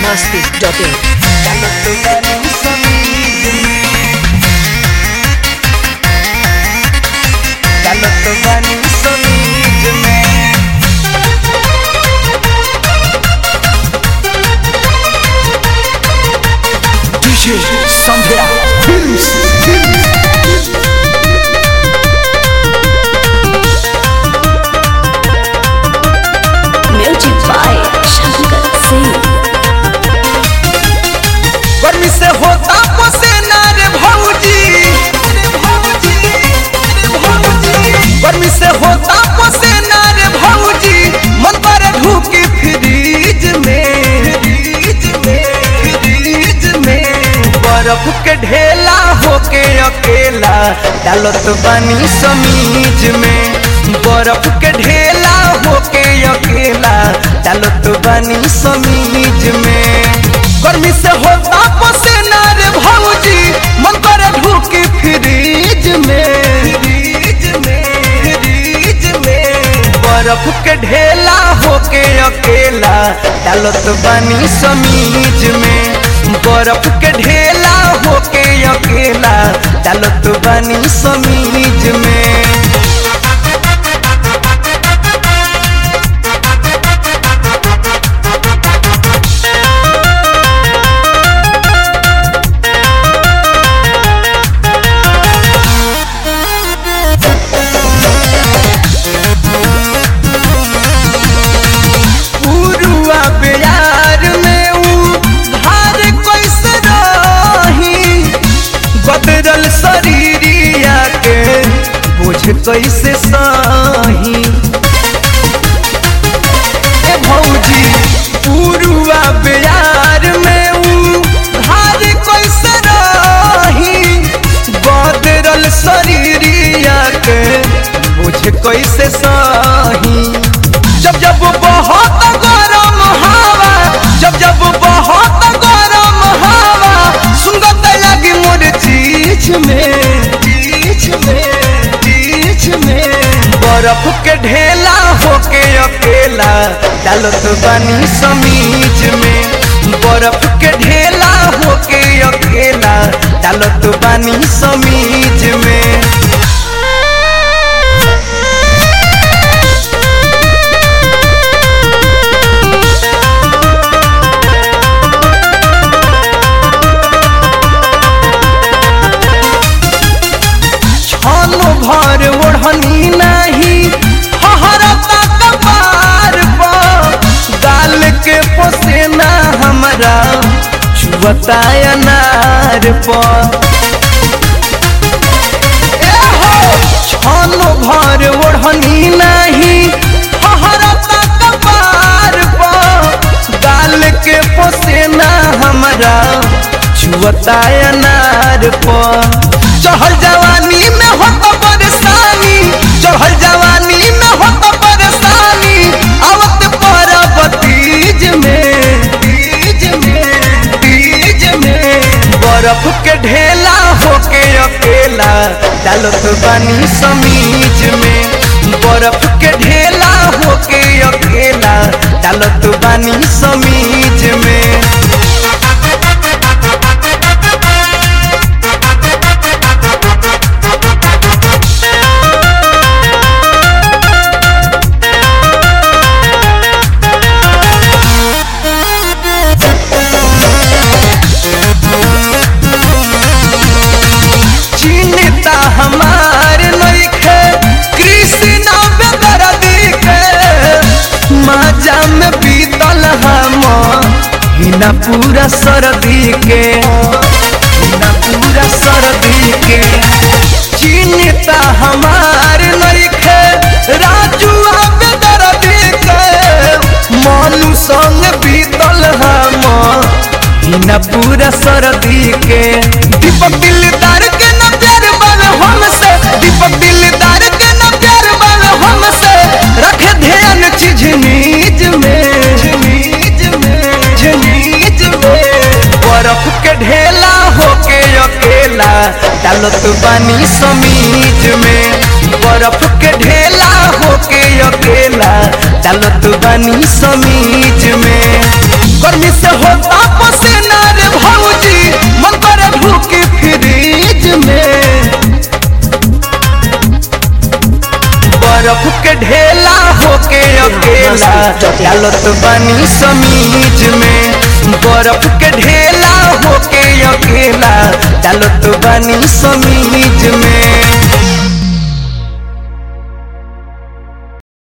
masti.in. DJ Sandra Films. Music by Shankar Singh. गर्मी से होता पसेना रे भौजी गर्मी से होता पसेना रे भौजी मन पर ढूकी फ्रीज में फ्रीज में फ्रीज में बर्फ के ढेला होके अकेला डालत बानी समीज में बर्फ के ढेला होके अकेला डालत बानी समीज में गर्मी से होता पसेना रे भौजी मन करे ढूकी फ्रीज में फ्रीज में फ्रीज में बर्फ के ढेला होके अकेला डालत बानी समीज में बर्फ के ढेला होके अकेला डालत बानी समीज में पुरुआ बिहार में ऊ धार कैसे रही बदरल शरीरिया के बुझ कैसे सही ए भौजी पुरुआ बिहार में ऊ धार कैसे रही बदरल शरीरिया के बुझ कैसे सही जब जब बहुत गरम हवा जब जब बहुत गरम हवा सुंगत लगी मोर चीज में चीज में चीज में बर्फ के ढेला होके अकेला डालत बानी समीज में बर्फ के ढेला होके अकेला डालत बानी समीज में छानो भर ओढ़नी नहीं हहरता कपार पर गाल के पसेना हमरा छुअता अनार पर ए हो छानो भर ओढ़नी नहीं हहरता कपार पर गाल के पसेना हमरा छुअता अनार पर चढ़ल जवानी में हो तो परेशानी चढ़ल जवानी में हो तो परेशानी आवत पर बतीज में तीज में तीज में बर्फ के ढेला होके अकेला डालत बानी समीज में बर्फ के ढेला होके अकेला डालत बानी समीज में चिन्ता हमार नइखे कृष्ण बेदर्दी के माजा में बीतल हम हिना पूरा सर्दी के हिना पूरा सर्दी के चिन्ता हमार नइखे राजू बेदर्दी के मनु संग बीतल हम हिना पूरा सर्दी के दीपक दिलदार के न प्यार बल हमसे दीपक दिलदार के न प्यार बल हमसे रखे ध्यान चीज नीज में नीज में नीज में बर्फ के ढेला होके अकेला डालत बानी समीज में बर्फ के ढेला होके अकेला डालत बानी समीज में गर्मी से होता पसीना रे भौजी मन करे ढूके फ्रिज में बर्फ के ढेला होके अकेला डालत बनी समीज में बर्फ के ढेला होके अकेला डालत बनी समीज में